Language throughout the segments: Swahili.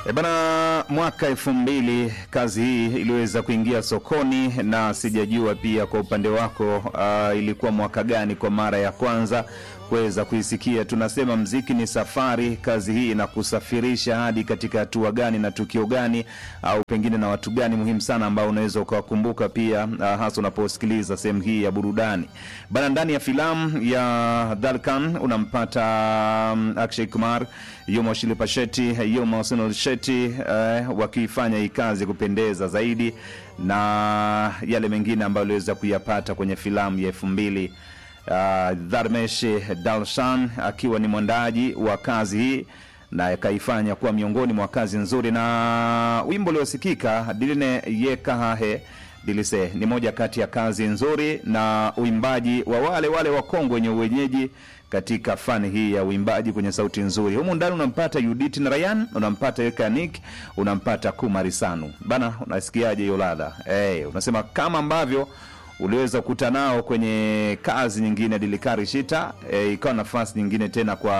E bana, mwaka elfu mbili kazi hii iliweza kuingia sokoni, na sijajua pia kwa upande wako uh, ilikuwa mwaka gani kwa mara ya kwanza kuweza kuisikia. Tunasema mziki ni safari, kazi hii inakusafirisha hadi katika hatua gani na tukio gani, au pengine na watu gani muhimu sana ambao unaweza ukawakumbuka pia, uh, hasa unaposikiliza sehemu hii ya burudani bana. Ndani ya filamu ya Dalkan unampata um, Akshay Kumar, yumo Shilpa Shetty, yumo Sunil Shetty uh, wakiifanya hii kazi kupendeza zaidi na yale mengine ambayo aliweza kuyapata kwenye filamu ya elfu mbili uh, Dharmesh Dalshan akiwa ni mwandaji wa kazi hii na akaifanya kuwa miongoni mwa kazi nzuri, na wimbo uliosikika Diline Yekahahe Dilise ni moja kati ya kazi nzuri na uimbaji wa wale wale wakongwe wenye uwenyeji katika fani hii ya uimbaji kwenye sauti nzuri. Humu ndani unampata Judith Narayan, unampata Ekanik, unampata Kumari Sanu. Bana, unasikiaje hiyo ladha? Hey, unasema kama ambavyo uliweza kukuta nao kwenye kazi nyingine Dilikari Shita, e, ikawa nafasi nyingine tena kwa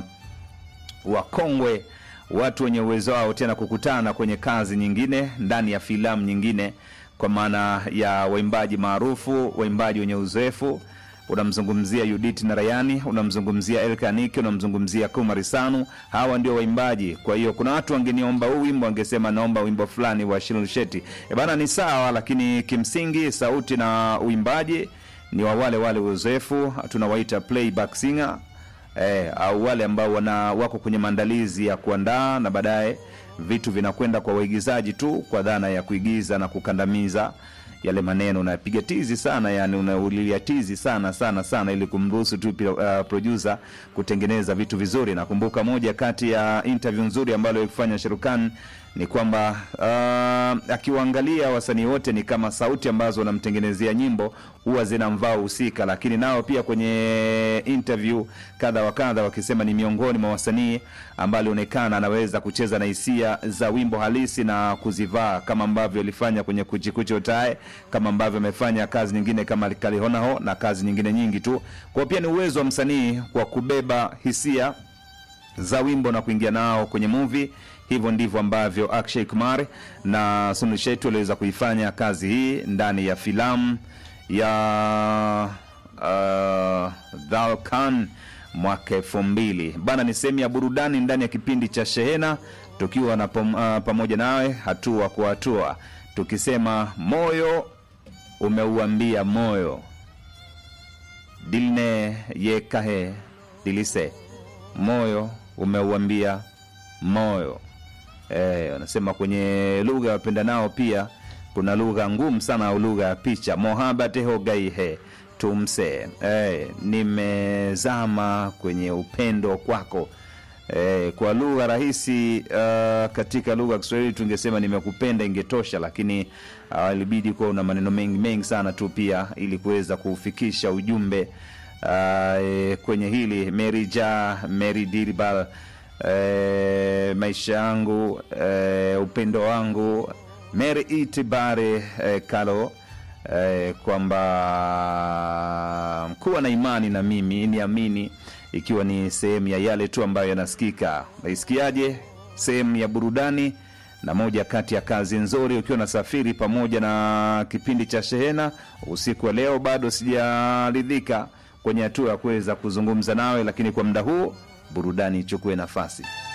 wakongwe watu wenye uwezo wao tena kukutana kwenye kazi nyingine ndani ya filamu nyingine, kwa maana ya waimbaji maarufu, waimbaji wenye uzoefu. Unamzungumzia Judith Narayani, unamzungumzia Elkaniki, unamzungumzia Kumari Sanu. Hawa ndio waimbaji. Kwa hiyo kuna watu wangeniomba huu wimbo, wangesema naomba wimbo fulani wa Shilul Shetty. E bana, ni sawa, lakini kimsingi sauti na uimbaji ni wa wale wale uzoefu, tunawaita playback singer eh, au wale ambao wana wako kwenye maandalizi ya kuandaa na baadaye vitu vinakwenda kwa waigizaji tu kwa dhana ya kuigiza na kukandamiza yale maneno. Unapiga tizi sana, yani unaulilia tizi sana sana sana, ili kumruhusu tu uh, producer kutengeneza vitu vizuri. Nakumbuka moja kati ya interview nzuri ambayo alifanya Sherukan ni kwamba uh, akiwaangalia wasanii wote ni kama sauti ambazo wanamtengenezea nyimbo huwa zinamvaa husika, lakini nao pia kwenye interview kadha wa kadha wakisema ni miongoni mwa wasanii ambao alionekana anaweza kucheza na hisia za wimbo halisi na kuzivaa kama ambavyo alifanya kwenye Kuchikuchi Otae, kama ambavyo amefanya kazi nyingine kama Kalihonaho na kazi nyingine nyingi tu. Kwa pia ni uwezo wa msanii kwa kubeba hisia za wimbo na kuingia nao kwenye movie. Hivyo ndivyo ambavyo Akshay Kumar na Sunil Shetty waliweza kuifanya kazi hii ndani ya filamu ya uh, Dhalkan mwaka elfu mbili bana. Ni sehemu ya burudani ndani ya kipindi cha Shehena, tukiwa na pom, uh, pamoja nawe hatua kwa hatua, tukisema moyo umeuambia moyo dilne yekahe dilise, moyo umeuambia moyo wanasema e, kwenye lugha ya wapenda nao pia kuna lugha ngumu sana au lugha ya picha mohabateho gaihe tumse e, nimezama kwenye upendo kwako e, kwa lugha rahisi uh, katika lugha ya Kiswahili tungesema nimekupenda ingetosha, lakini uh, ilibidi kuwa una maneno mengi mengi sana tu pia ili kuweza kufikisha ujumbe uh, e, kwenye hili merija meri diribal E, maisha yangu e, upendo wangu meri itibare e, kalo e, kwamba kuwa na imani na mimi niamini, ikiwa ni sehemu ya yale tu ambayo yanasikika. Naisikiaje? Sehemu ya burudani na moja kati ya kazi nzuri, ukiwa nasafiri pamoja na kipindi cha Shehena usiku wa leo. Bado sijaridhika kwenye hatua ya kuweza kuzungumza nawe, lakini kwa muda huu burudani ichukue nafasi.